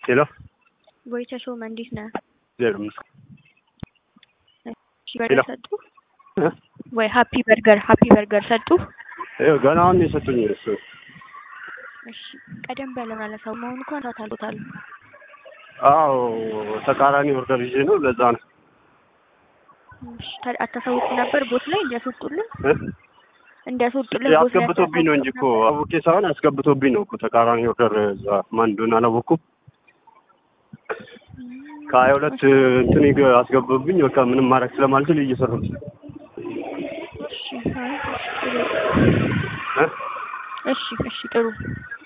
ሄሎ ወይ ተሾመ እንዴት ነህ? እግዚአብሔር ይመስገን። እሺ በርገር ሰጡ ወይ ሀፒ በርገር ሀፒ በርገር ሰጡ? ይኸው ገና አሁን ነው የሰጡኝ እሱ እሺ ቀደም ብለህ ማለት ሰው መሆኑ እንኳን ታታሉታል። አዎ ተቃራኒ ኦርደር ይዤ ነው ለዛ ነው እሺ ታዲያ አታሳውቁ ነበር ቦት ላይ እንዲያስወጡልን እ? እንዲያስወጡልን ቦት ላይ ያስገብቶብኝ ነው እንጂ እኮ አውቄ ሳይሆን ያስገብቶብኝ ነው እኮ ተቃራኒ ኦርደር እዛ ማን እንደሆነ አላወኩም። ከሀያ ሁለት እንትን ይገ- አስገብቶብኝ በቃ ምንም ማድረግ ስለማልችል እየሰሩት እሺ አይ፣ እሺ ጥሩ እ? እሺ እሺ ጥሩ